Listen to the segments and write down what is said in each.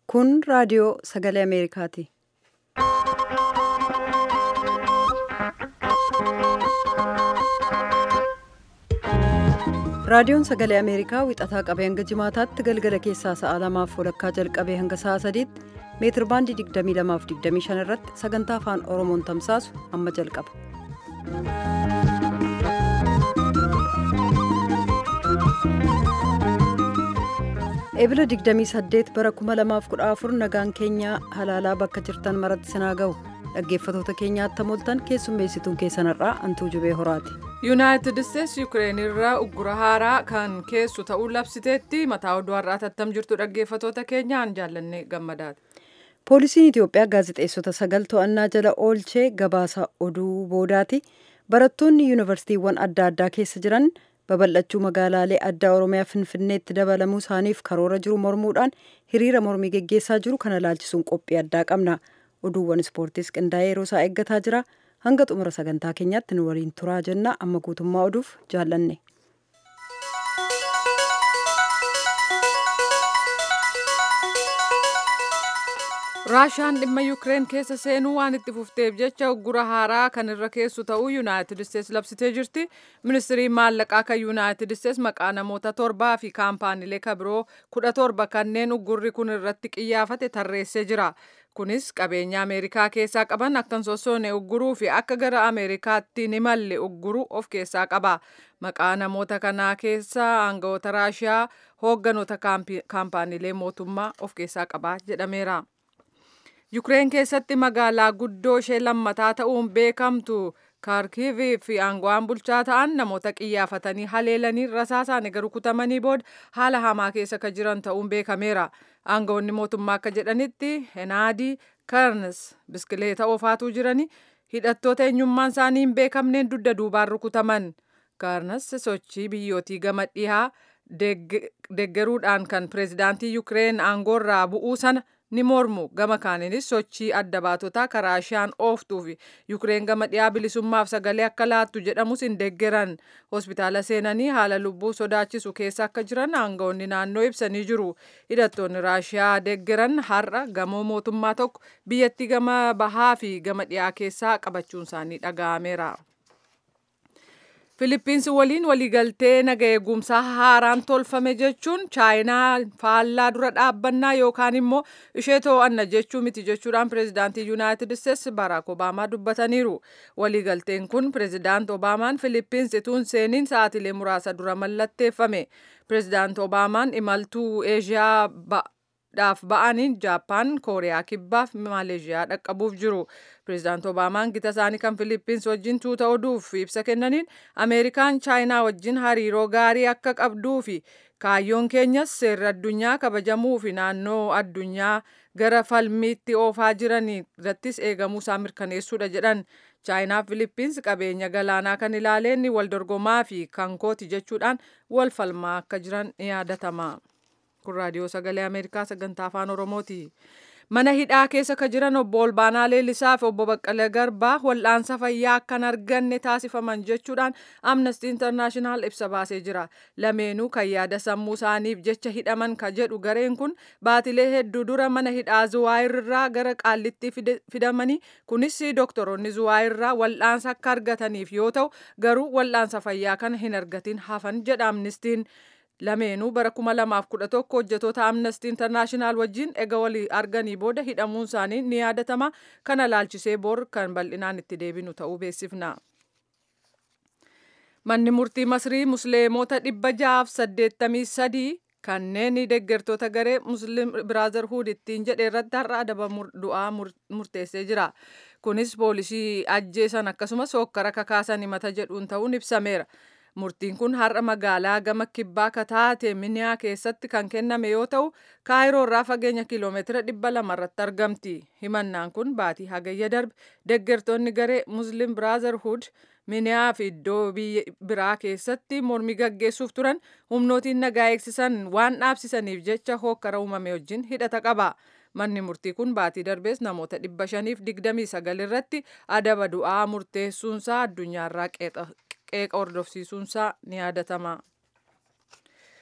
Kun raadiyoo sagalee Ameerikaati. Raadiyoon sagalee Ameerikaa wixataa qabee hanga jimaataatti galgala keessaa sa'a lamaaf walakkaa jalqabee hanga sa'a sadiitti meetir baandii 22 irratti sagantaa afaan Oromoon tamsaasu amma jalqaba. Eebila 28 bara 2014 nagaan keenya halaalaa bakka jirtan maratti sinaa ga'u dhaggeeffatoota keenyaatti moltan keessummeessituun keessanirraa antuu jubee horaati. yuunaayitid isteetsi yuukireen irraa uggura haaraa kan keessu ta'uu labsiteetti mataa oduu har'aa tattam jirtu dhaggeeffatoota keenyaan jaallanne gammadaati. poolisiin itiyoophiyaa gaazexeessota sagal to'annaa jala oolchee gabaasa oduu boodaati barattoonni yuunivarsiitiiwwan adda addaa keessa jiran babal'achuu magaalaalee addaa oromiyaa finfinneetti dabalamuu isaaniif karoora jiru mormuudhaan hiriira mormii geggeessaa jiru kana laalchisuun qophii addaa qabna oduuwwan ispoortiis qindaa'ee yeroo isaa eeggataa jira. hanga xumura sagantaa keenyaatti nu waliin turaa jenna amma guutummaa oduuf jaallanne. raashaan dhimma yuukireen keessa seenuu waan itti fufteef jecha uggura haaraa kan irra keessu ta'uu yuunaayitid isteetsi labsitee jirti ministiriin maallaqaa kan yuunaayitid isteetsi maqaa namoota torbaa fi kaampaaniilee kabiroo kudha torba kanneen uggurri kun irratti qiyyaafate tarreessee jira kunis qabeenya ameerikaa keessaa qaban akkan sossoone ugguruu fi akka gara ameerikaatti ni malle ugguruu of keessaa qaba maqaa namoota kanaa keessaa aangawoota raashiyaa hoogganoota kaampaaniilee mootummaa of keessaa qaba jedhameera. Yukireen keessatti magaalaa guddoo ishee lammataa ta'uun beekamtu kaarkiivii fi aangawaan bulchaa ta'an namoota qiyyaafatanii haleelanii rasaasaan egaa rukutamanii booda haala hamaa keessa kan jiran ta'uun beekameera. Aangawoonni mootummaa akka jedhanitti Henaadii Karns biskileeta oofaatuu jiranii hidhattoota eenyummaan isaanii hin beekamneen dugda duubaan rukutaman. Karns sochii biyyootii gama dhihaa deeggaruudhaan kan pireezidaantii Yukireen aangoorraa bu'uu sana ni mormu gama kaaniinis sochii adda baatotaa karaa raashiyaan ooftuu fi yukireen gama dhiyaa bilisummaaf sagalee akka laattu jedhamus hin deeggeran hospitaala seenanii haala lubbuu sodaachisu keessa akka jiran aangawoonni naannoo ibsanii jiru hidhattoonni raashiyaa deeggeran har'a gamoo mootummaa tokko biyyattii gama bahaa fi gama dhiyaa keessaa qabachuun isaanii dhaga'ameera. Filiippiinsi waliin waliigaltee naga eegumsaa haaraan tolfame jechuun chaayinaa faallaa dura dhaabbannaa yookaan immoo ishee to'anna jechuu miti jechuudhaan pireezidaantii yuunaayitid isteetsi baraak obaamaa dubbataniiru. Waliigalteen kun pireezidaant obaamaan Filiippiinsi tuun seeniin sa'aatilee muraasa dura mallatteeffame. Pireezidaant obaamaan imaltuu eeshiyaa dhaaf ba'aniin jaappaan kooriyaa kibbaaf maaleeshiyaa dhaqqabuuf jiru pireezidaant obaamaan gita isaanii kan filiippiins wajjin tuuta oduuf ibsa kennaniin ameerikaan chaayinaa wajjin hariiroo gaarii akka qabduu fi kaayyoon keenyas seerri addunyaa kabajamuu fi naannoo addunyaa gara falmiitti oofaa jiran irrattis eegamuu isaa mirkaneessuudha jedhan chaayinaa filiippiins qabeenya galaanaa kan ilaaleen wal dorgomaa fi kan kooti jechuudhaan wal falmaa akka jiran ni yaadatama. kun raadiyoo sagalee ameerikaa sagantaa afaan oromooti mana hidhaa keessa ka jiran obbo olbaanaa leellisaa fi obbo baqqalee garbaa wal'aansa fayyaa akkan arganne taasifaman jechuudhaan amnestii intarnaashinaal ibsa baasee jira lameenuu kan yaada sammuu isaaniif jecha hidhaman ka jedhu gareen kun baatilee hedduu dura mana hidhaa zuwaayirraa gara qaallitti fidamanii kunis doktoroonni zuwaayirraa wal'aansa akka argataniif yoo ta'u garuu wal'aansa fayyaa kana hin argatin hafan jedha amnestiin. lameenuu bara 2011 hojjetoota amnestii intarnaashinaal wajjin ega walii arganii booda hidhamuun isaanii ni yaadatama kana laalchisee bor kan bal'inaan itti deebinu ta'uu beeksifna. Manni murtii Masrii Musliimota dhibba ja'aaf saddeettamii sadii kanneen deeggartoota garee Musliim Biraazarhuud ittiin jedhe irratti har'a adaba du'aa murteessee jira. Kunis poolisii ajjeesan akkasumas hokkara kakaasan himata jedhuun ta'uun ibsameera. Murtiin kun har'a magaalaa gama kibbaa kataate miniyaa keessatti kan kenname yoo ta'u kaayiroo irraa fageenya kiiloomeetira dhibba lama irratti argamti. Himannaan kun baatii hagayya darbe deeggartoonni garee Muslim Brotherhood miniyaa fi iddoo biraa keessatti mormii gaggeessuuf turan humnootiin nagaa eegsisan waan dhaabsisaniif jecha hokkara uumame wajjin hidhata qaba. Manni murtii kun baatii darbees namoota dhibba shaniif digdamii sagal irratti adaba du'aa murteessuunsaa addunyaarraa qeeqa hordofsiisuunsaa ni yaadatama.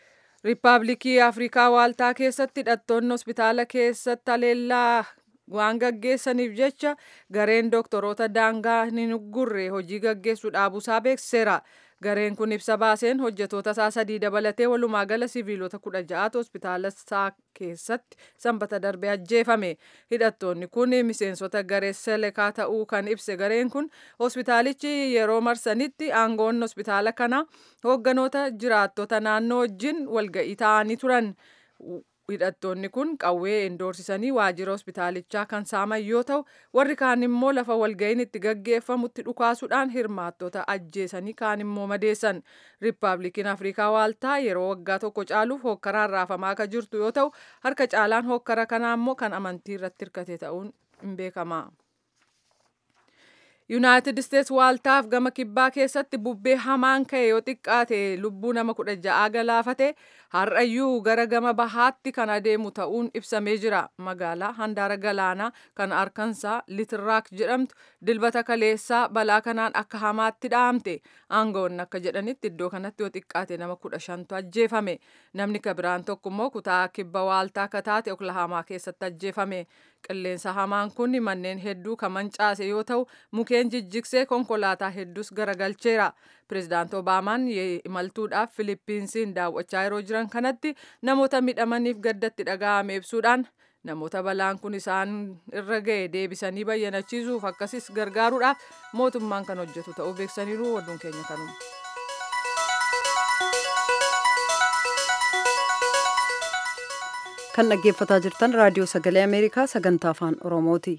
riippaabilikii afrikaa waaltaa keessatti hidhattoonni hospitaala keessatti haleellaa waan gaggeessaniif jecha gareen dooktoroota daangaa hin gurre hojii gaggeessuu dhaabuusaa beeksiseera. Gareen kun ibsa baaseen hojjetoota isaa sadii dabalatee walumaa gala siviilota kudha ja'atu hospitaala isaa keessatti sanbata darbe ajjeefame. Hidhattoonni kun miseensota garee selekaa ta'uu kan ibse gareen kun hospitaalichi yeroo marsanitti aangoon hospitaala kana hoogganoota jiraattota naannoo wajjin walga'ii ta'anii turan. hidhattoonni kun qawwee indoorsisanii waajjira hospitaalichaa kan saaman yoo ta'u warri kaan immoo lafa walga'iin itti gaggeeffamutti dhukaasuudhaan hirmaattota ajjeesanii kaan immoo madeessan riippaabilikiin afrikaa waaltaa yeroo waggaa tokko caaluuf hookkaraan raafamaa akka jirtu yoo ta'u harka caalaan hookkara kanaa immoo kan amantii irratti hirkate ta'uun hin beekama. yuunaayitid isteets waaltaaf gama kibbaa keessatti bubbee hamaan ka'e yoo xiqqaate lubbuu nama kudha ja'aa galaafate har'ayyuu gara gama bahaatti kan adeemu ta'uun ibsamee jira magaalaa handaara galaanaa kan arkansaa litirraak jedhamtu dilbata kaleessaa balaa kanaan akka hamaatti dhaamte aangoonni akka jedhanitti iddoo kanatti yoo xiqqaate nama kudha shantu ajjeefame namni kabiraan tokko immoo kutaa kibba waaltaa akka taate oklahamaa keessatti ajjeefame qilleensa hamaan kun manneen hedduu kan mancaase yoo ta'u mukeen jijjigsee konkolaataa hedduus garagalcheera pirezidaant obaamaan imaltuudhaaf filiippiinsiin daawwachaa yeroo jiran kanatti namoota midhamaniif gaddatti dhaga'ame ibsuudhaan namoota balaan kun isaan irra ga'e deebisanii bayyanachiisuuf akkasis gargaaruudhaaf mootummaan kan hojjetu ta'uu beeksaniiru waduun keenya kanuma. kan dhaggeeffataa jirtan raadiyoo sagalee ameerikaa sagantaa afaan oromooti.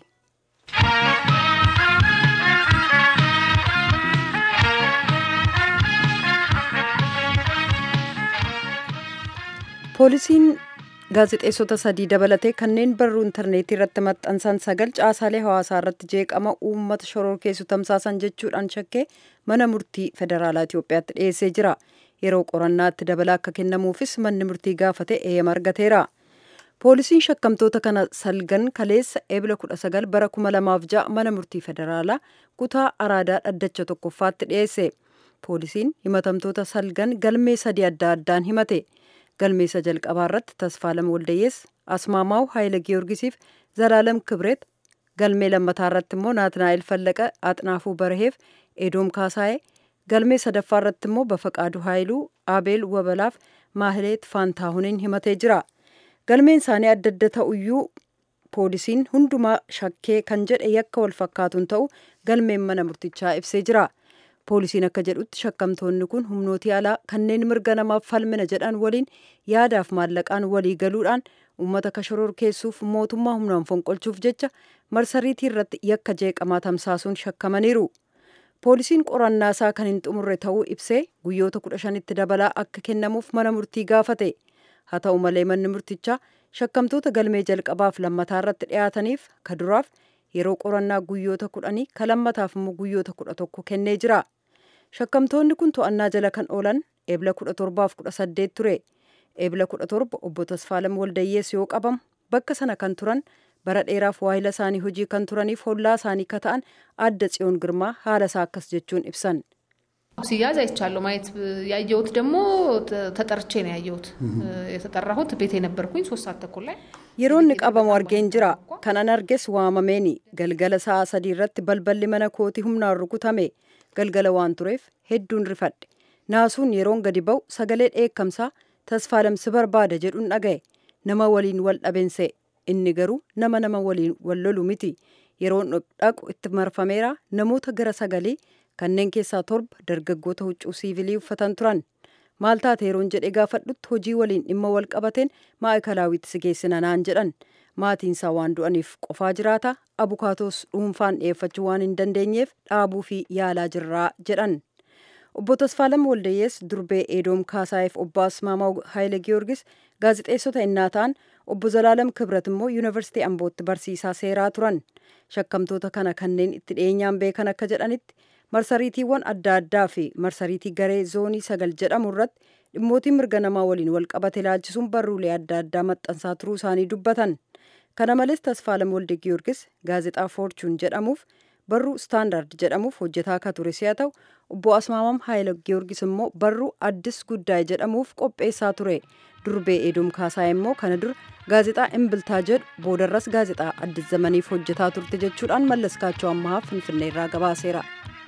poolisiin gaazexeessota sadii dabalatee kanneen barruu intarneetii irratti maxxansan sagal caasaalee hawaasaa irratti jeeqama uummata shororkeessu tamsaasan jechuudhaan shakkee mana murtii federaalaa Itoophiyaatti dhiyeessee jira. Yeroo qorannaatti dabalaa akka kennamuufis manni murtii gaafate eeyyama argateera. Poolisiin shakkamtoota kana salgan kaleessa eebila 19 bara 2006 mana murtii federaalaa kutaa araadaa dhaddacha tokkoffaatti dhiyeesse. Poolisiin himatamtoota salgan galmee sadii adda addaan himate. galmeessa jalqabaa irratti tasfaalam waldayees asmaamaw haayila giyoorgisiif zalaalam kibret galmee lammataa irratti immoo naatnaa'el fallaqa axnaafuu baraheef edoom kaasaa'e galmee sadaffaa irratti immoo bafaqaadu haayiluu abeel wabalaaf maahileet faantaahuniin himatee jira galmeen isaanii adda adda ta'uyyuu poolisiin hundumaa shakkee kan jedhe yakka wal fakkaatuun ta'u galmeen mana murtichaa ibsee jira. poolisiin akka jedhutti shakkamtoonni kun humnootii alaa kanneen mirga namaaf falmina jedhan waliin yaadaaf maallaqaan walii galuudhaan uummata shororkeessuuf mootummaa humnaan fonqolchuuf jecha marsariitii irratti yakka jeeqamaa tamsaasuun shakkamaniiru. poolisiin qorannaa isaa kan hin xumurre ta'uu ibsee guyyoota kudha shanitti dabalaa akka kennamuuf mana murtii gaafate haa ta'u malee manni murtichaa shakkamtoota galmee jalqabaaf lammataa irratti dhiyaataniif ka duraaf yeroo qorannaa guyyoota kudhanii ka lammataaf immoo guyyoota kudha tokko kennee jira. shakkamtoonni kun to'annaa jala kan oolan eebila kudha torbaaf kudha saddeet ture eebila kudha torba obbo Tasfaalam Waldayyees yoo qabamu bakka sana kan turan bara dheeraaf waahila isaanii hojii kan turaniif hollaa isaanii ka ta'an adda tsiyoon girmaa haala isaa akkas jechuun ibsan. ሲያዝ አይቻለሁ። ማየት ያየሁት ደግሞ ተጠርቼ ነው ያየሁት። የተጠራሁት ቤት የነበርኩኝ ሶስት ሰዓት ተኩል ላይ yeroonni qabamu argeen jira kanan arges waamameeni galgala sa'a sadii irratti balballi mana kootii humnaan rukutame galgala waan tureef hedduun rifadhe naasuun yeroon gadi ba'u sagalee dheekkamsaa tasfaalamsi barbaada jedhuun dhaga'e nama waliin wal dhabense inni garuu nama nama waliin wal lolu miti yeroon dhaqu itti marfameera namoota gara sagalii kanneen keessaa torba dargaggoota huccuu siivilii uffatan turan maal taate yeroon jedhee gaafadhutti hojii waliin dhimma wal qabateen maa'ikalaawwitti si geessina naan jedhan maatiinsaa waan du'aniif qofaa jiraata abukaatoos dhuunfaan dhiyeeffachuu waan hin dandeenyeef dhaabuu fi yaalaa jirraa jedhan obbo Tasfaalam Waldayyees durbee Eedoom Kaasaayef obbo Asmaamaa Haayile Giyoorgis gaazexeessota innaa ta'an obbo Zalaalam Kibrat immoo yuunivarsiitii Ambootti barsiisaa seeraa turan shakkamtoota kana kanneen itti dhiyeenyaan beekan akka jedhanitti marsariitiiwwan adda addaa fi marsariitii garee zoonii sagal jedhamu irratti dhimmootii mirga namaa waliin wal qabate ilaalchisuun barruulee adda addaa maxxansaa turuu isaanii dubbatan. Kana malees Tasfaalam Walde Giyoorgis gaazexaa Foorchuun jedhamuuf barruu Staandard jedhamuuf hojjetaa akka ture si'a ta'u obbo Asmaamam Haayile Giyoorgis immoo barruu Addis Guddaay jedhamuuf qopheessaa ture. durbee eedum kaasaa immoo kana dura gaazexaa imbiltaa jedhu boodarras gaazexaa addis zamaniif hojjetaa turte jechuudhaan mallaskaachoo ammaa finfinneerraa gabaaseera.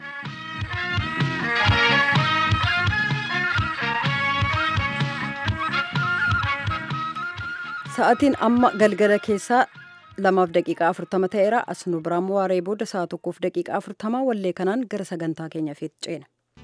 sa'atiin amma galgala keessaa lamaaf daqiiqaa afurtama ta'eera as nu biraan waaree booda sa'a tokkoof daqiiqaa afurtamaa wallee kanaan gara sagantaa keenyaaf ceena.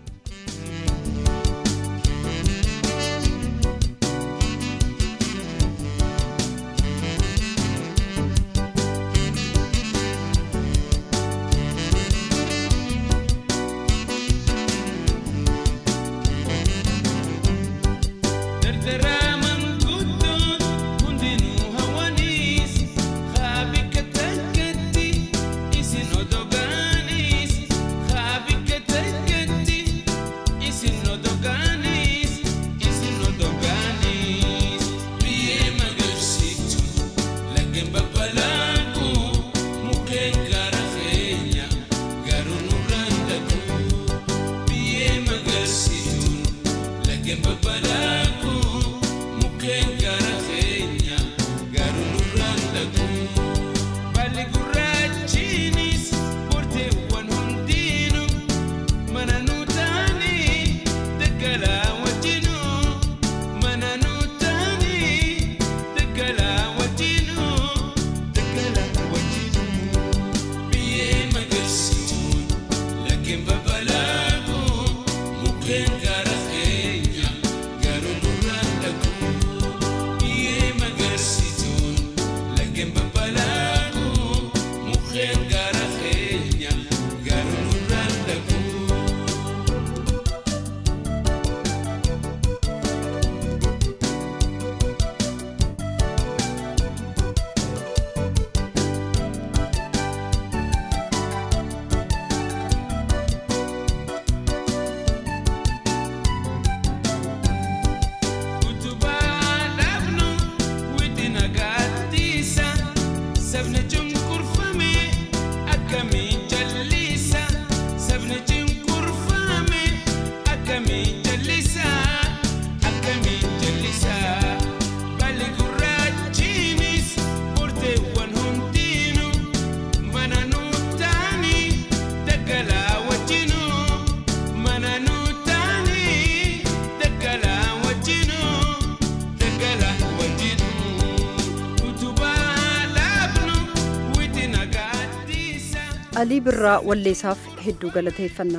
alii birraa walleessaaf hedduu galateeffanna.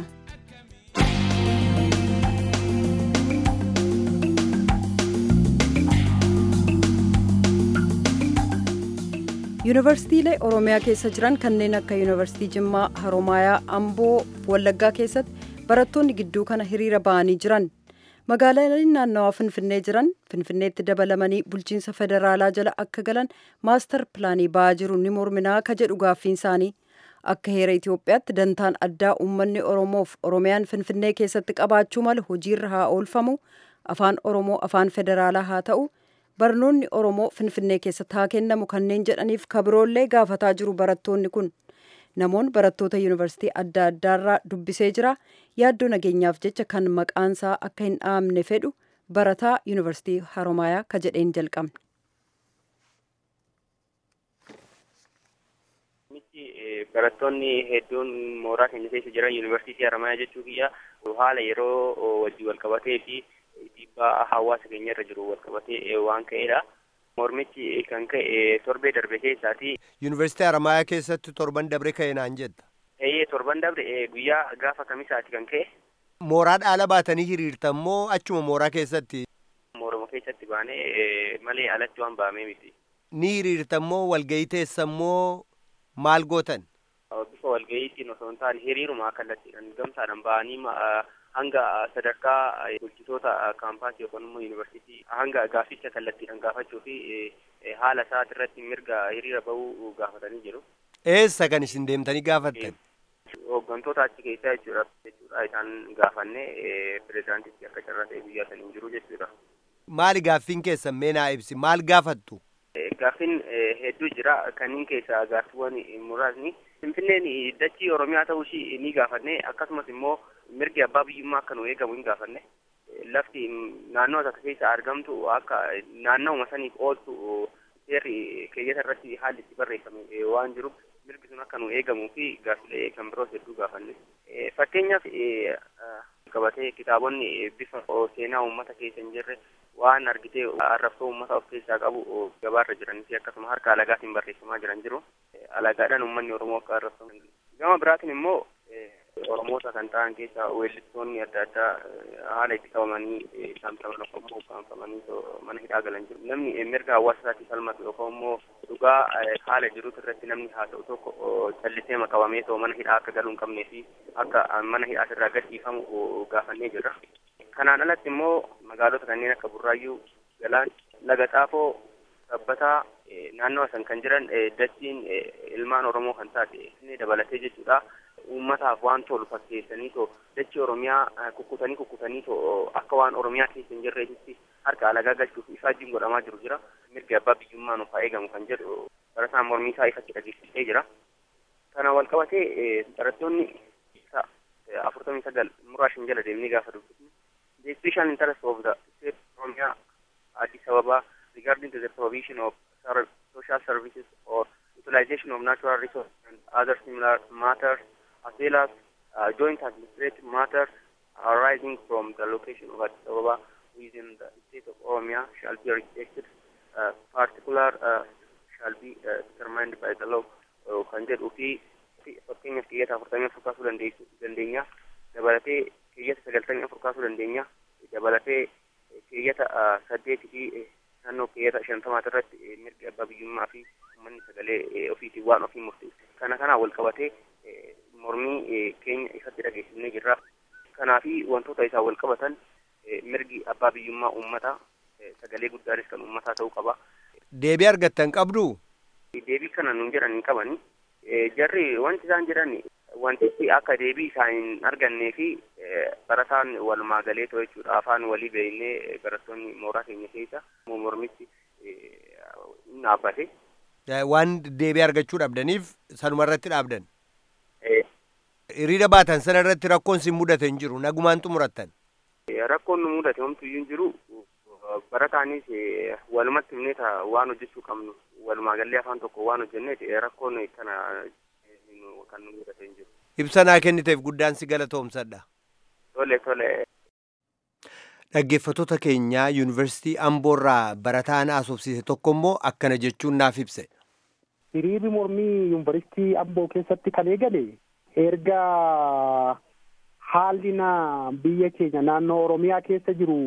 yuunivarsiitiilee oromiyaa keessa jiran kanneen akka yuunivarsiitii jimmaa haromaayaa amboo wallaggaa keessatti barattoonni gidduu kana hiriira ba'anii jiran magaalaaleen naannawaa finfinnee jiran finfinneetti dabalamanii bulchiinsa federaalaa jala akka galan maastar pilaanii ba'aa jiru ni morminaa ka jedhu gaaffiin isaanii. akka heera Itoophiyaatti dantaan addaa uummanni Oromoof Oromiyaan Finfinnee keessatti qabaachuu malu hojiirra haa oolfamu afaan Oromoo afaan federaalaa haa ta'u barnoonni Oromoo Finfinnee keessatti haa kennamu kanneen jedhaniif kabiroollee gaafataa jiru barattoonni kun namoonni barattoota yuunivarsiitii adda addaarraa dubbisee jira yaaddoo nageenyaaf jecha kan maqaansaa akka hin dhaamne fedhu barataa yuunivarsiitii Haromaayaa ka jedheen jalqabne. barattoonni hedduun mooraa keenya keessa jiran yuunivarsiitii Haramayaa jechuu kiyya haala yeroo wajjin wal qabatee fi dhiibbaa hawaasa keenya irra jiru wal qabatee waan ka'edha. Mormichi kan ka'e torbee darbe keessaati. Yuunivarsiitii Haramayaa keessatti torban dabre ka'e naan jetta. Eeyyee torban dabre guyyaa gaafa kamisaati kan ka'e. Mooraa dhaala baatanii hiriirtan moo achuma mooraa keessatti? Moorama keessatti baanee malee alatti waan baamee miti. Ni hiriirtan moo walgahii teessan moo maal gootan? bifa walga'iitiin osoo hin taane hiriiruma kallattiidhaan gamtaadhaan ba'anii hanga sadarkaa bulchitoota kaampaasii yookaan immoo yuunivarsiitii hanga gaafficha kallattiidhaan gaafachuu fi haala isaati irratti mirga hiriira bahuu gaafatanii jiru. Eessa kan isin deemtanii gaafattan? Hooggantoota achi keessaa jechuudha. jechuudha isaan gaafanne pirezidaantichi akka carraa ta'e guyyaa saniin jiru jechuudha. Maali gaaffiin keessan mee naa ibsi maal gaafattu? Gaaffiin hedduu jira kanneen keessaa gaaffiiwwan muraasni Finfinneen dachii Oromiyaa ta'uu ishii ni gaafanne akkasumas immoo mirgi abbaa biyyummaa akka nu eegamu hin gaafanne lafti naannoo takka keessa argamtu akka naannawuma saniif ooltu seerri keeyyata irratti haalli itti barreeffame waan jiruuf mirgi sun akka nu eegamuu fi gaaffilee kan biroos hedduu gaafanne. Fakkeenyaaf qabatee kitaabonni bifa seenaa uummata keessa hin jirre waan argitee arrabsoo uummata of keessaa qabu gabaarra jiranii fi akkasuma harka alagaatiin barreeffamaa jiran jiru. Alagaadhaan uummanni Oromoo akka arrabsamu. Gama biraatiin immoo Oromoota kan ta'an keessa weellistoonni adda addaa haala itti qabamanii saamsaman yookaan immoo ukkaanfamanii mana hidhaa galan jiru. Namni mirga hawaasa isaatii falmatu yookaan immoo dhugaa haala jiruutu irratti namni haasa'u tokko callisee qabamee too mana hidhaa akka galuu hin qabnee fi akka mana hidhaa irraa gadhiifamu gaafannee jirra. Kanaan alatti immoo magaalota kanneen akka Burraayyuu, Galaan, Laga Xaafoo, Sabbataa naannoo san kan jiran dachiin ilmaan Oromoo kan taate inni dabalatee jechuudha. Uummataaf waan tolu fakkeessanii too dachii Oromiyaa kukkutanii kukkutanii too akka waan Oromiyaa keessa hin jirreetitti harka alagaa galchuuf ifaajjiin godhamaa jiru jira. Mirgi abbaa biyyummaa nuuf haa eegamu kan jedhu barataan mormii isaa ifatti dhageessisee jira. Kana wal qabatee barattoonni afurtamii sagal muraashin jala deemnee gaafa dubbisnu the special interest of the state of Oromia Addis Ababa regarding to the provision of social services or utilization of natural resources and other similar matters as well as uh, joint administrative matters arising from the location of Addis Ababa within the state of Oromia shall be rejected. Uh, particular uh, shall be uh, determined by the law kan jedhuu fi fakkeenyaaf keeyyata afurtamii afur kaasuu dandeenya dabalatee keeyyata sagaltamii afur kaasuu dandeenya dabalatee keeyyata saddeetii fi naannoo keeyyata shantamaati irratti mirgi abbaa biyyummaa fi uummanni sagalee ofiitiin waan ofii murteessu kana kanaan wal qabatee mormii keenya ifatti dhageessifnee jirra. Kanaafi wantoota isaa wal qabatan mirgi abbaa biyyummaa uummataa sagalee guddaanis kan uummataa ta'uu qaba. Deebii argattan qabdu? Deebii kana nun jedhan hin qabani. Jarri wanti isaan jedhan wantichi akka deebii isaan hin argannee fi barataan walumaa galee ta'u jechuudha. Afaan walii beeknee barattoonni mooraa keenya keessa mormichi hin dhaabbate. Waan deebii argachuu dhabdaniif sanuma irratti dhaabdan. Hiriira baatan sana irratti rakkoon sin mudate hin jiru nagumaan xumurattan. Rakkoon nu mudate homtuyyuu hin jiru barataanis walumatti himneeta waan hojjechuu qabnu walumaa gallee afaan tokko waan hojjenneet rakkoon kana kan nu mudate hin jiru. Ibsa naa kenniteef guddaan si galatoomsadha. Tole tole. Dhaggeeffattoota keenyaa yuunivarsiitii Amboorraa barataan haasofsiise tokko immoo akkana jechuun naaf ibse. Hiriirri mormii yuunivarsiitii Amboo keessatti kan eegale erga haalli na biyya keenya naannoo Oromiyaa keessa jiru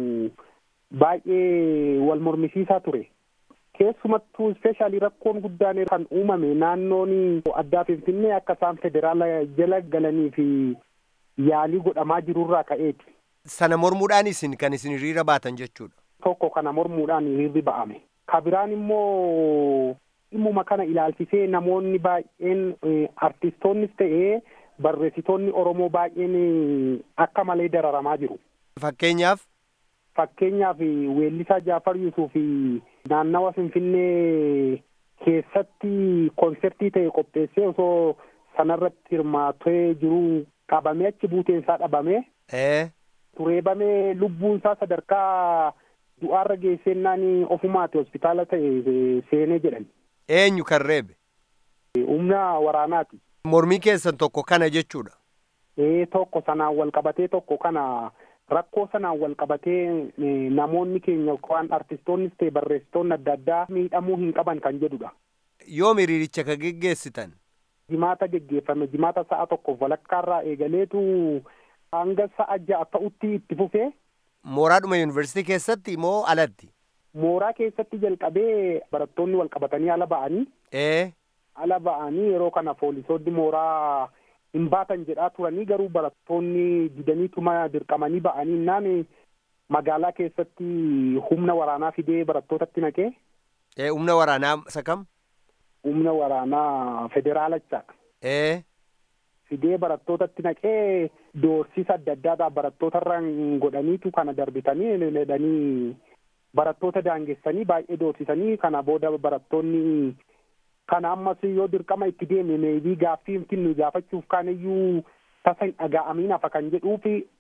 baay'ee wal mormisiisaa ture. Keessumattuu ispeeshaalii rakkoon guddaan kan uumame naannoon addaa Finfinnee akka isaan federaala jala galanii fi yaalii godhamaa jirurraa ka'eeti. Sana mormuudhaan isin kan isin hiriira baatan jechuudha. Tokko kana mormuudhaan hiriirri ba'ame. Kabiraan immoo dhimmuma kana ilaalchisee namoonni baay'een artistoonnis ta'ee barreessitoonni Oromoo baay'een akka malee dararamaa jiru. Fakkeenyaaf. Fakkeenyaaf weellisaa Jaafar Yusuf naannawa Finfinnee keessatti konsertii ta'e qopheessee osoo sanarratti hirmaatee jiru qabamee achi buuteen isaa dhabame. Tureebamee lubbuun isaa sadarkaa du'aarra geessennaan ofumaati hospitaala ta'e seenee jedhan. Eenyu kan reebe? Humna waraanaati. Mormii keessan tokko kana jechuudha. Ee tokko sanaan wal qabatee tokko kana rakkoo sanaan wal qabatee namoonni keenya waan artistoonnis ta'e barreessitoonni adda addaa miidhamuu hin qaban kan jedhudha. Yoom hiriiricha ka geggeessitan? Jimaata geggeeffame jimaata sa'a tokkoof walakkaarraa eegaleetu hanga sa'a ja'a ta'utti itti fufee. Mooraadhuma yuunivarsiitii keessatti moo alatti? Mooraa keessatti jalqabee barattoonni wal qabatanii ala ba'anii. Ee. Ala ba'anii yeroo kana poolisoonni mooraa hin baatan jedhaa turanii garuu barattoonni didaniituma dirqamanii ba'anii naan magaalaa keessatti humna waraanaa fidee barattootatti naqee. Ee humna waraanaa isa kam? Humna waraanaa federaalachaa. Ee. Fidee barattootatti naqee doorsisa adda addaadhaan barattootarraan godhaniitu kana darbitanii ledhanii barattoota daangessanii baay'ee doorsisanii kana booda barattoonni kana ammas yoo dirqama itti deeme meebii gaaffii nu gaafachuuf kaaniyyuu tasa hin dhaga'amiin hafa kan jedhuufi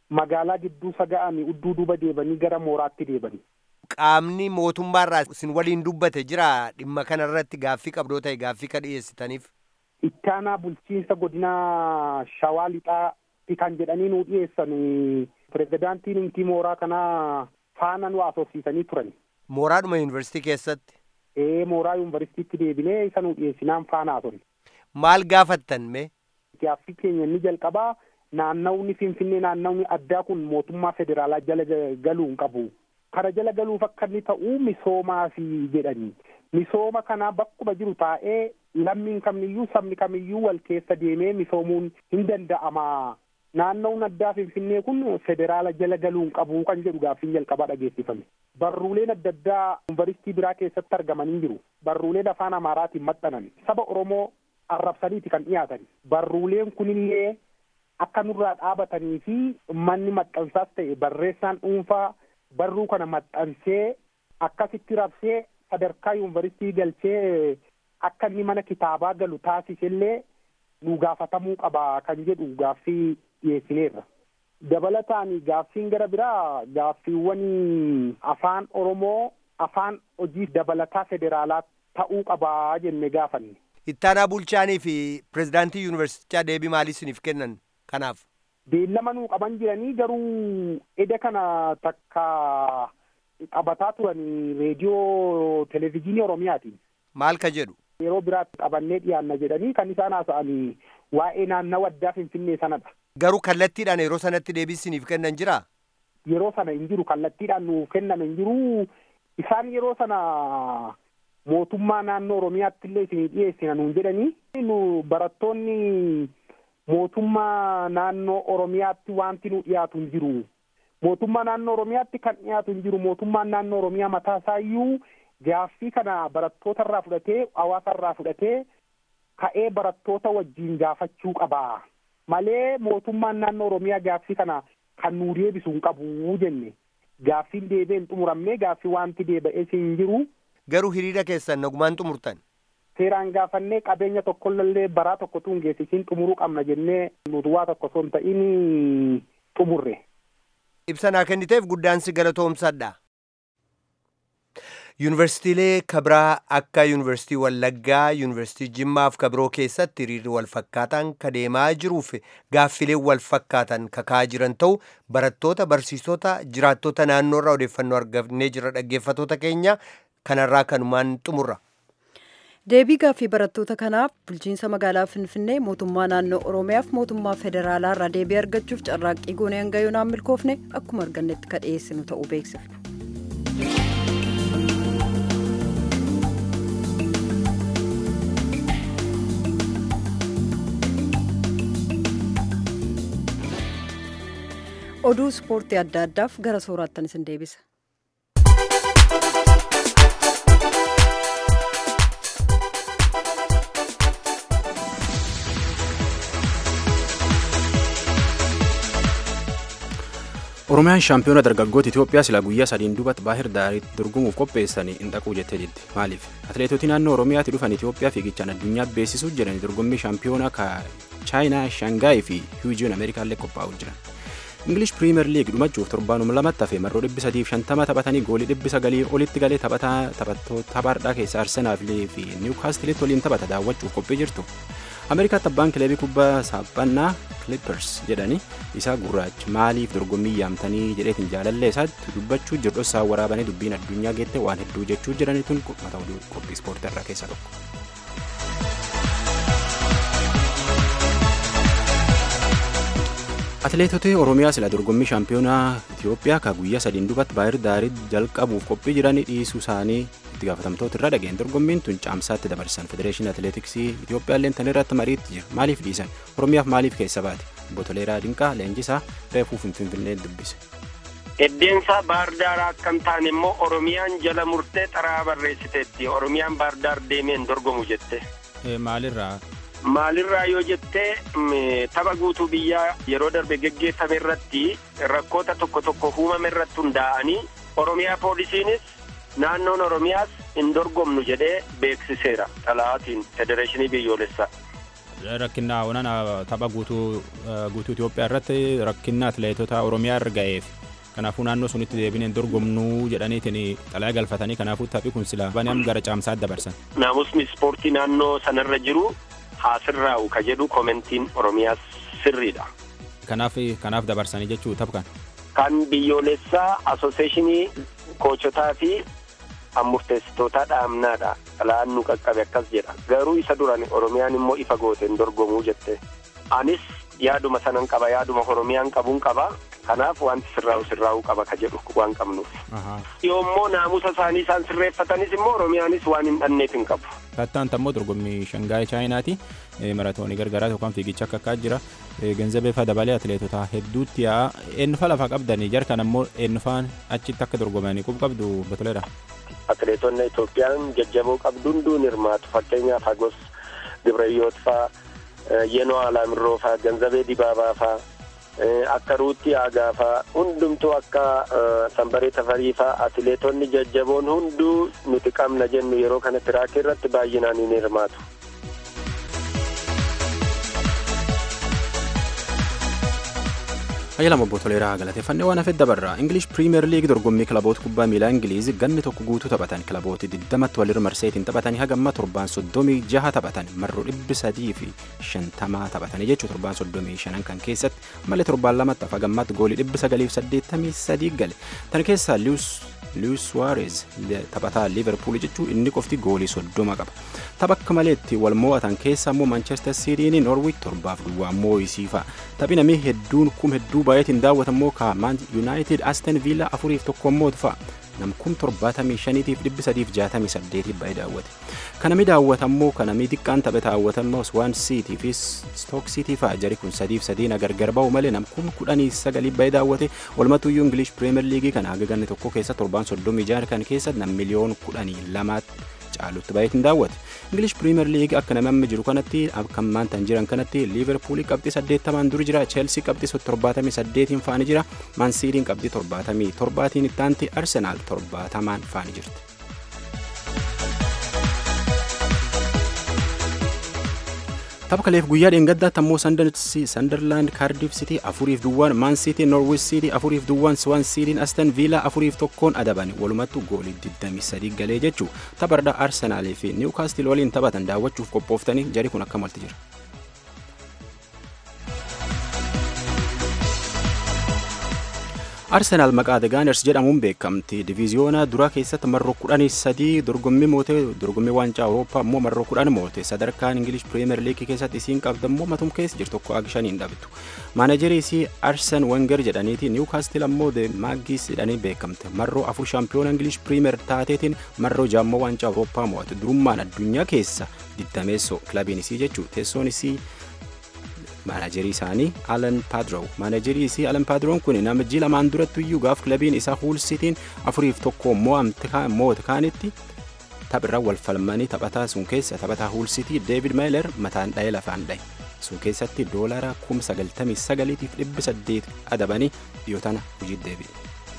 magaalaa gidduu saga'anii udduu duuba deebanii gara mooraatti deebanii. Qaamni mootummaarraa isin waliin dubbate jira dhimma kana irratti gaaffii qabdoo ta'e gaaffii ka dhiyeessitaniif. Ittaanaa bulchiinsa godina Shawaa Lixaatti kan jedhanii nu dhiyeessan pirezidaantiin intii mooraa kanaa faana nu asoofsiisanii turan. Mooraadhuma yuunivarsiitii keessatti. Ee mooraa yuunivarsiitiitti deebinee isa nu dhiyeessinaan faana haasofne. Maal gaafattan mee? Gaaffii keenya inni jalqabaa naannawni Finfinnee naannawni addaa kun mootummaa federaalaa jala galuu hin qabu. Kana jala galuuf akka inni ta'u misoomaaf jedhanii. Misooma kana bakkuma jiru taa'ee lammiin kamiyyuu sabni kamiyyuu wal keessa deemee misoomuun hin danda'ama. Naannawni addaa Finfinnee kun federaala jala galuu hin qabu kan jedhu gaaffiin jalqabaa dhageessifame. Barruuleen adda addaa yuunivarsiitii biraa keessatti argamanii jiru. Barruuleen afaan Amaaraatiin maxxanan. Saba Oromoo arrabsaniiti kan dhiyaatan. Barruuleen kunillee akka nurraa dhaabatanii fi manni maxxansaas ta'e barreessaan dhuunfaa barruu kana maxxansee akkasitti rabsee sadarkaa yuunivarsiitii galchee akka inni mana kitaabaa galu taasisellee nu gaafatamuu qaba kan jedhu gaaffii dhiyeessineerra. Dabalataan gaaffiin gara biraa gaaffiiwwan afaan Oromoo afaan hojii dabalataa federaalaa ta'uu qabaa jenne gaafanne. Ittaanaa bulchaanii fi pirezidaantii yuunivarsiitichaa deebii maalii isiniif kennan kanaaf? Beellama nuu qaban jiranii garuu eda kana takka qabataa turan reediyoo televezyiinii Oromiyaatiin. Maal ka jedhu? Yeroo biraatti qabannee dhiyaanna jedhanii kan isaan haasa'anii waa'ee naannawa addaa Finfinnee sanadha. Garuu kallattiidhaan yeroo sanatti deebii isiniif kennan jiraa? Yeroo sana hin jiru kallattiidhaan nuuf kenname hin jiru isaan yeroo sana mootummaa naannoo Oromiyaatti illee isinii dhiyeessina nuun jedhanii nu barattoonni mootummaa naannoo Oromiyaatti wanti nu dhiyaatu hin jiru. Mootummaa naannoo Oromiyaatti kan dhiyaatu hin jiru mootummaan naannoo Oromiyaa mataa isaayyuu gaaffii kana barattoota irraa fudhatee hawaasa irraa fudhatee ka'ee barattoota wajjin gaafachuu qaba. Malee mootummaan naannoo Oromiyaa gaaffii kana kan nuu deebisu hin qabu jenne. Gaaffiin deebee hin xumuramne gaaffii wanti deeba'ee hin jiru. Garuu hiriira keessan nagumaan xumurtan. Seeraan gaafannee qabeenya tokkollee baraa tokko tun geessisiin xumuruu qabna jennee nuti waa tokko osoo hin ta'in xumurre. Ibsa naa kenniteef guddaan si galatoomsadha. Yuunivarsiitiilee kabraa akka Yuunivarsiitii Wallaggaa, Yuunivarsiitii Jimmaa fi kabiroo keessatti hiriirri wal fakkaatan ka deemaa jiruuf gaaffileen wal fakkaatan kakaa jiran ta'u barattoota, barsiisota, jiraattota naannoorraa odeeffannoo argannee jira dhaggeeffatoota keenya kanarraa kanumaan xumurra. Deebii gaaffii barattoota kanaaf bulchiinsa magaalaa Finfinnee mootummaa naannoo Oromiyaaf mootummaa federaalaa irraa deebii argachuuf carraaqqii goonee hanga yoonaan milkoofne akkuma argannetti ka dhiyeessinu ta'uu beeksifna. oduu ispoortii adda addaaf gara sooraattan isin deebisa. Oromiyaan shaampiyoona dargaggoota Itoophiyaa silaa guyyaa sadiin duubatti baahir daariitti dorgomuuf qopheessanii hin dhaquu jettee didde. Maaliif? Atileetota naannoo Oromiyaatti dhufan Itoophiyaa fiigichaan addunyaa beeksisuu jedhanii dorgommii shaampiyoona ka Chaayinaa, Shaangaay fi Hiijiyoon Ameerikaallee qophaa'uu jiran. Ingilish Piriimer Liig dhumachuuf torbaanuma lamatti hafe marroo dhibbi sadiif shantama taphatanii goolii dhibbi sagalii olitti galee taphaadhaa keessa Arsenaalee fi Niwukaastilitti waliin taphata daawwachuuf qophii jirtu. Ameerikaatti abbaan kilabii kubbaa saaphannaa Clippers jedhanii isaa gurraacha maaliif dorgommii yaamtanii jedheetiin jaalallee isaatti dubbachuu jiru dhossaa waraabanii dubbiin addunyaa geette waan hedduu jechuu jiranii tun mata oduu qophii ispoortii irraa keessa tokko. Atileetota Oromiyaa sila dorgommii shaampiyoonaa Itoophiyaa ka guyyaa sadiin duubatti baay'ir daarii jalqabuuf qophii jiranii dhiisuu isaanii itti gaafatamtoota irra dhageen dorgommiin tun caamsaatti dabarsan federeeshinii atileetiksii Itoophiyaa illee tan irratti mariitti jira maaliif dhiisan Oromiyaaf maaliif keessa baate Botoleeraa Dinqaa leenjisaa reefuu finfinnee dubbise. Eddeensaa baardaar akkam taane immoo Oromiyaan jala murtee xaraa barreessiteetti Oromiyaan baardaar deemeen dorgomu jette. Maalirraa? Maalirraa yoo jettee tapha guutuu biyyaa yeroo darbe geggeeffame irratti rakkoota tokko tokko uumame irratti hundaa'anii Oromiyaa poolisiinis naannoon Oromiyaas hin dorgomnu jedhee beeksiseera xalaatiin federeeshinii biyyoolessaa. rakkina onana tapha guutuu guutuu Itoophiyaa irratti rakkina atileetota Oromiyaa irra ga'eef kanaafuu naannoo sunitti deebineen dorgomnuu jedhaniitiin xalayaa galfatanii kanaafuu taphi kun sila banam gara caamsaatti dabarsan. Naamusni ispoortii naannoo sanarra jiru haa sirraa'u ka jedhu komentiin Oromiyaa sirriidha. Kanaaf kanaaf dabarsanii jechuu tapha kana. Kan biyyoolessaa asooseeshinii koochotaa fi murteessitoota dhaamnaadha. Xalayaan nu qaqqabe akkas jedha. Garuu isa duran Oromiyaan immoo ifa gooteen dorgomuu jette. Anis yaaduma sanan qaba yaaduma Oromiyaan qabuun qaba. Kanaaf wanti sirraa'u sirraa'uu qaba ka jedhu waan qabnuuf. Yoommoo naamusa isaanii isaan sirreeffatanis immoo Oromiyaanis waan hin dhanneef hin qabu. Kattaan ammoo dorgommii Shangaayee Chaayinaati. Maratoonii gargaraa yookaan fiigicha akka akkaa jira. Genzabee fa dabalee atileetota hedduutti yaa eenyufa lafa qabdanii jarkan ammoo eenyufaan achitti akka dorgomanii qub qabdu batoleedha. Atileetonni Itoophiyaan jajjaboo qabdu hunduun hirmaatu fakkeenyaaf Hagos Gibrayyoot faa Yenoo Alaamirroo faa Genzabee Dibaabaa faa akka Ruutti Aagaa faa hundumtuu akka Sanbaree Tafarii faa atileetonni jajjaboon hunduu nuti qabna jennu yeroo kana tiraakii irratti baay'inaan hin hirmaatu. Ayyaala obbo Toleeraa galateeffannee waan hafeef dabarra. Ingilish Piriimeer Liig dorgommii kilaboota kubbaa miilaa Ingiliiz ganni tokko guutuu taphatan kilabooti 20tti walirra marseetiin taphatanii haga amma torbaan soddomii jaha taphatan marroo dhibbi sadii fi shantamaa taphatanii jechuu torbaan soddomii shanan kan keessatti malee torbaan lamatti hafa gammaatti goolii dhibbi sagaliif saddeettamii sadii gale. Tan keessaa Luis Suarez taphataa Liverpool jechuun inni qofti goolii soddoma qaba. Tapha akka maleetti wal mo'atan keessa immoo Manchester Cityin Norwich torbaaf duwwaa moo'isii fa'a. Taphi namni hedduun kum hedduu baay'eetiin daawwatamoo ka Man United Aston Villa afuriif tokko immoo fa'a. Nam kum torbaatamii shaniitiif dhibbi sadiif jaatamii saddeetiif baay'ee daawwate. Kanami daawwatammoo kanami xiqqaan taphe daawwatammoo Swan City fi Stoke City fa'a jari kun sadiif sadiin gargar ba'u malee nam kum kudhanii sagalii baay'ee daawwate walumatuyyuu English Premier League kana haga ganni tokko keessa torbaan soddomii jaha kan keessa nam miliyoon kudhanii lamaatti caalutti baay'eetiin daawwate. English Premier League akka namni jiru kanatti akka maantaan jiran kanatti Liverpool qabxii saddeettamaan duri jira Chelsea qabxii torbaatamii saddeetiin faani jira Man City qabxii torbaatamii torbaatiin ittaanti Arsenal torbaatamaan faani jirti. tapha kaleef guyyaa dheengaddaatti ammoo sandarlaand kaardiif sitii afuriif duwwaan maan siitii norwich siitii afuriif duwwaan swan siitiin astan viilaa afuriif tokkoon adaban walumattu goolii 23 galee jechuu taphardha arsenaalii fi niwkaastil waliin taphatan daawwachuuf qophooftanii jari kun akka malti jira. arsenaal maqaa the gaaners jedhamuun beekamti diviiziyoona duraa keessatti marroo kudhanii sadii dorgommii moote dorgommii waancaa awurooppaa immoo marroo kudhan moote sadarkaan ingilish piriimeer liigii keessatti isiin qabda immoo matum keessa jirtu tokko aga shaniin dhabdu maanajarii isii arsen wenger jedhaniiti niwkaastil ammoo the maaggis jedhanii beekamte marroo afur shaampiyoona ingilish piriimeer taateetiin marroo jaammoo waancaa awurooppaa moo'ate durummaan addunyaa keessa digdameessoo kilabiin isii jechuu teessoon isii maanajarii isaanii alan paadrow maanajarii isii alan paadroon kun namichi lamaan duratti iyyuu gaaf kilabiin isaa huul sitiin afuriif tokko moote kaanitti taphirra wal falmanii taphataa sun keessa taphataa huul sitii deevid meeler mataan dha'ee lafaan dha'e sun keessatti doolara kum sagaltamii sagaliitiif dhibbi saddeet adabanii dhiyoo tana hojii deebi'e.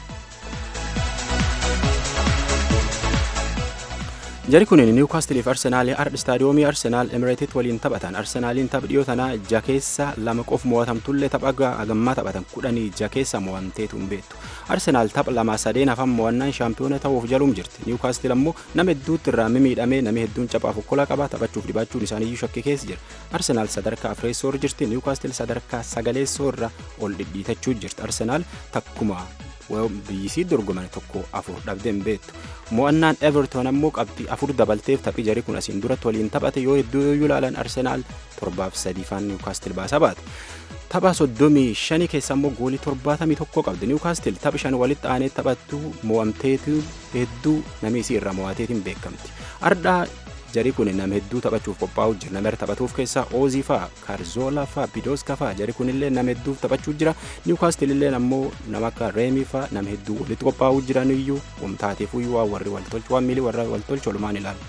jari kun niwkaastiliif arsenaalii ard istaadiyoomii arsenaal emireetit waliin taphatan arsenaaliin taph dhiyoo tanaa ja keessa lama qof mo'atamtullee tapha agammaa taphatan kudhanii ja keessa mo'amteetu hin beektu arsenaal tapha lama sadeen hafan mo'annaan shaampiyoona ta'uuf jaluum jirti niwkaastil ammoo nama hedduutti irraa mimiidhamee nama hedduun caphaaf okkolaa qaba taphachuuf dhibaachuun isaaniiyyuu shakkii keessa jira arsenaal sadarkaa afreessoo irra jirti niwkaastil sadarkaa sagaleessoo irra ol dhidhiitachuu jirti arsenaal takkuma biyyisii dorgoman tokko afur dhabdee hin beektu mo'annaan everton ammoo qabxii afur dabalteef taphii jarii kun asiin duratti waliin taphate yoo hedduu yoo ilaalan arsenaal torbaaf sadii faan niwkaastil baasaa baate. tapha soddomii shanii keessa immoo goolii torbaatamii tokko qabdi niwkaastil tapha shan walitti aanee taphattu mo'amteetu hedduu namni isii irraa mo'ateetiin beekamti ardhaa jarii kun nama hedduu taphachuuf qophaa'u jira nama taphatuuf keessaa oozii fa'a kaarzoolaa fa'a bidooska fa'a jarii kunillee nama hedduuf taphachuu jira niwkaastil illee ammoo nama akka reemii fa'a nama hedduu walitti qophaa'uu jiran iyyuu wamtaateef iyyuu waan warri waltolchu waan miilii warra waltolchu walumaan ilaalu.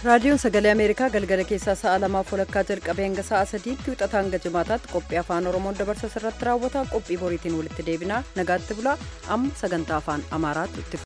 raadiyoon sagalee ameerikaa galgala keessaa sa'a lamaaf walakkaa jalqabee hanga sa'a sadiitti wixataa hanga jimaataatti qophii afaan oromoon dabarsa irratti raawwata qophii boriitiin walitti deebinaa nagaatti bulaa amma sagantaa afaan amaaraatti itti